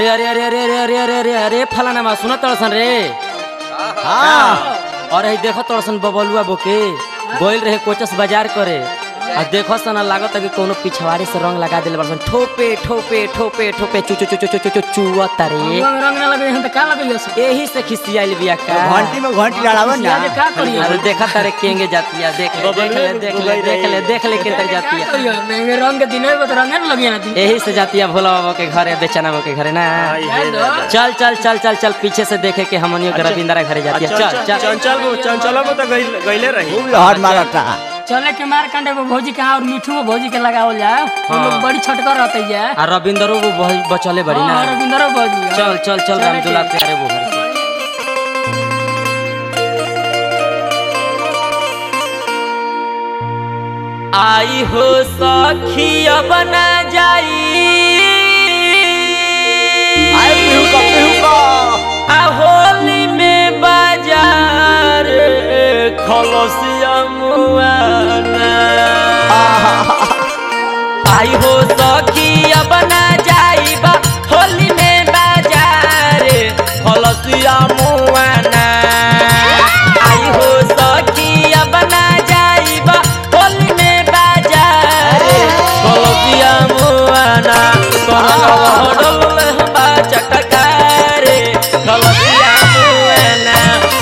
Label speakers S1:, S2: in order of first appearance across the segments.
S1: अरे अरे अरे अरे अरे अरे अरे अरे अरे फलाना मा सुन तड़सन रे
S2: हाँ
S1: और ही देखो तड़सन बबलुआ बोके गोइल रहे कोचस बाजार करे आ देखो सन लागत कि कोनो पिछवाड़ी से रंग लगा देले बरसन ठोपे ठोपे ठोपे ठोपे चु चु चु चु चु चु चुआ तारे
S3: रंग रंग ना लगे हम त का लगे यस
S1: यही से खिसियाइल बिया का
S2: घंटी में घंटी लड़ावन ना
S3: आज का करियो
S1: अरे देखा तारे केंगे जाती है देख ले देख ले देख ले देख ले देख ले किधर जाती है
S3: करियो मैं रंग के दिन में तो रंग ना लगे ना दिन
S1: यही से जाती है भोला बाबा के घर या बेचना बाबा के घर ना चल चल चल चल चल पीछे से देखे कि हमनियो के रविंद्रा घरे जाती है चल चल
S4: चंचल चंचल में तो गइल- गइले रही
S2: खूब लहर मारता
S3: चले के मार कंडे को भौजी के और मिठू को भौजी के लगावल जाए हम लोग बड़ी छटकर रहते है
S1: आ रविंद्रो वो बहुत बचले बड़ी ना
S3: हां रविंद्र भौजी
S1: चल चल चल
S3: चले
S1: रामदुल्ला
S3: के।
S1: प्यारे वो घर आई हो सखिया बना जाई
S2: आए पिहू का पिहू का
S1: आ होली में बाजार खलसिया मुआना आई हो सखिया बना जाइबा होली में बाजार खलसिया मुआना आई हो सखिया बना जाइबा होली में बाजार खलसिया मुआना करवा डोल बा चटकारे खलसिया मुआना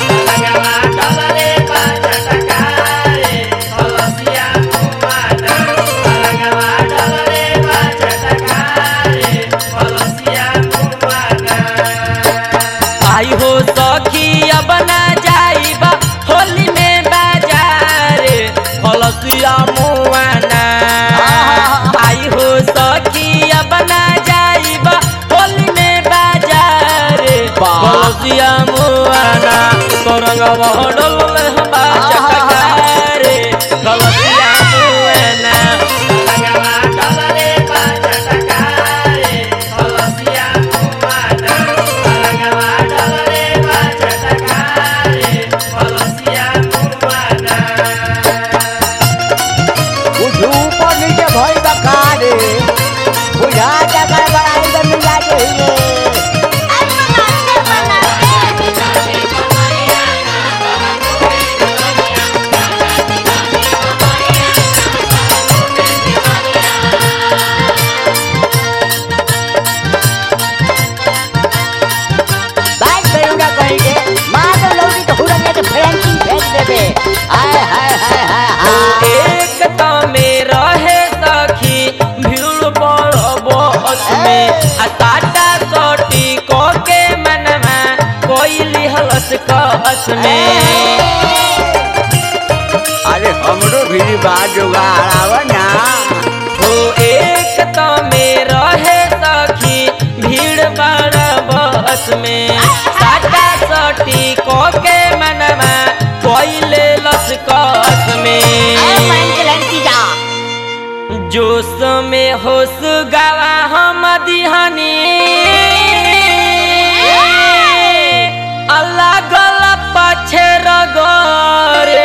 S1: आई हो सखिया बना जाइबा होली में बाजार फलसिया मुआना आई हो सखिया बना जाइबा होली में बाजार फलसिया मुआना करंग बहडल हबा चटकारे फलसिया मुआना
S2: कुछ ऊपर नीचे भई बका रे बुझा जगह बड़ाई में मिला के हिए बाइक करूंगा कहीं के मार दो लौटी तो हुरंगे के फ्रेंकिंग फेंक देबे हाय हाय हाय हाय हाय
S1: एकता में रहे सखी भीड़ बड़ बस में आ टाटा सोटी को के मनवा कोई लिहलस कस में
S2: अरे हमरो भी बात जुगाड़ावा ना
S1: हो एकता में रहे सखी भीड़ बड़ बस में टाटा सोटी को के मनवा कोई लेलस कस में जोश में होश गवा हम दिहनी अल्लाह गला पछे रगरे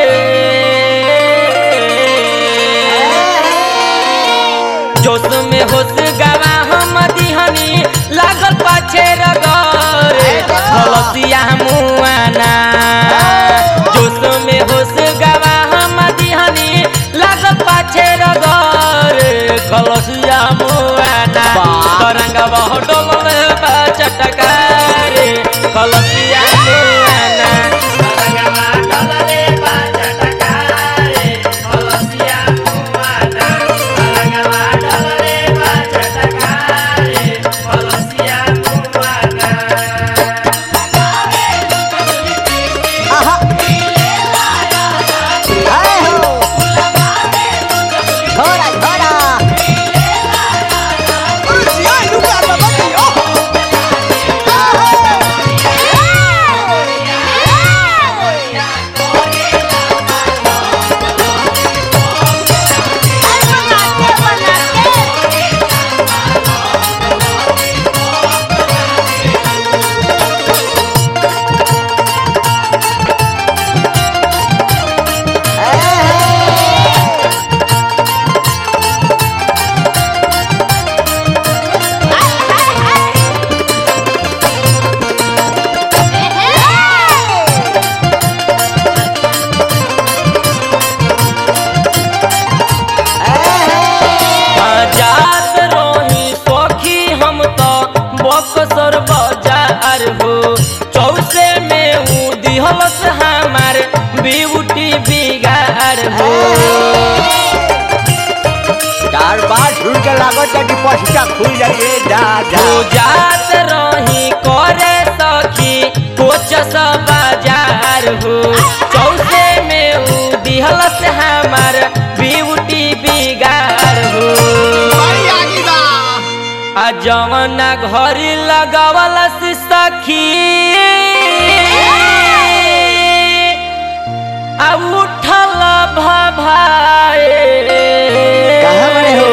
S1: जोश में होश गवा हम दिहनी लागल पाछे रगरे हलसिया मुआना जोश में होश गवा हम दिहनी लागल पाछे रगरे खलसिया मुआना तरंग बहडोल बा चटकारे खलसिया मुआना
S2: लागत है कि पसीना खुल जाइए जा जा
S1: हो जात रही करे सखी कोच सब बाजार हो चौसे में उ दिहल से हमार ब्यूटी बिगाड़ हो आ जवना घरी लगावल से सखी आ उठल भभाए
S2: कहाँ बड़े हो?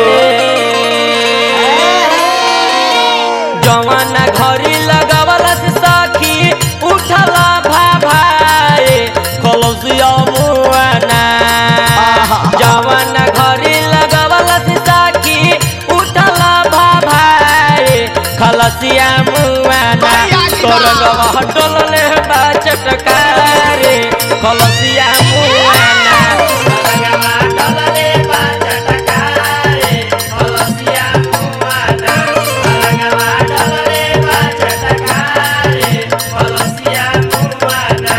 S1: जवाना घरी लगावल से सखी उठल भाभाए कलसिया मुआना
S2: आहा।
S1: जवाना घरी लगावल से सखी उठल भाभाए खलसिया मुआना करगवा हटल बा चटकारे कलसिया मुआना करगवा हटले बा चटकारे कलसिया मुआना करगवा हटले बा चटकारे कलसिया मुआना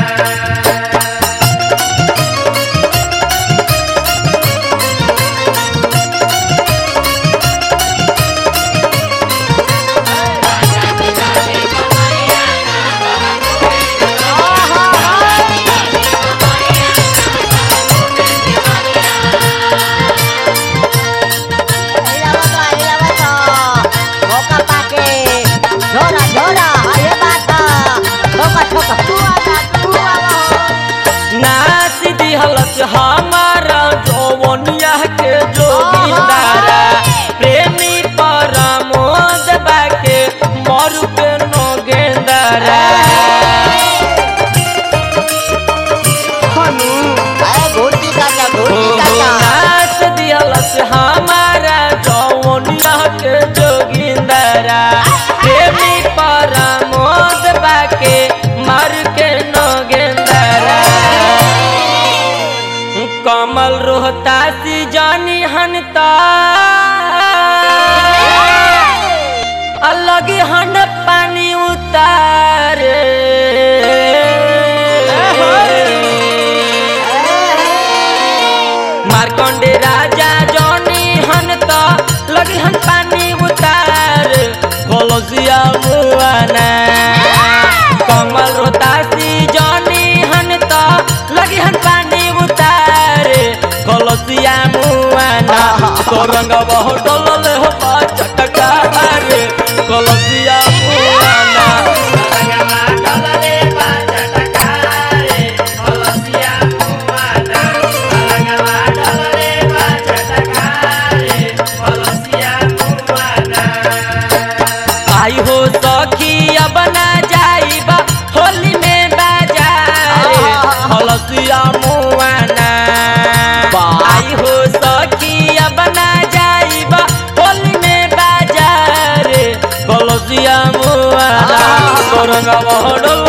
S2: मौका पाके झोरा झोरा ये बात ठोका ठोका तू आवा तू आवा
S1: नाच दिहलस हमारा जौवनिया के जोगिंदारा प्रेमी परमोद बाके मरु के नोगेंदारा
S2: ए घोटी काटा
S1: हो
S2: घोटी
S1: हो
S2: काटा
S1: नाच दिहलस हमारा जौवनिया के जोगिंदारा प्रेमी परमोद बाके मरु के नोगेंदारा कमल रोहतासी जानी हनता अलग हन पानी उतारे मारकंडे राजा जानी हनता लगी हन पानी उतारे कलसिया मुआना कमल रोहतासी जानी हनता लगी हन पानी उतारे कलसिया मुआना तोरंग बहुत डोलल हो चटका रे कलसिया मुआना आई हो सखी अब ना जाइबा होली में बाजारे हलसिया मुआना
S2: वाह।
S1: आई हो सखी अब ना जाइबा होली में बाजारे हलसिया मुआना
S2: आहा।
S1: तोरंगा बहडल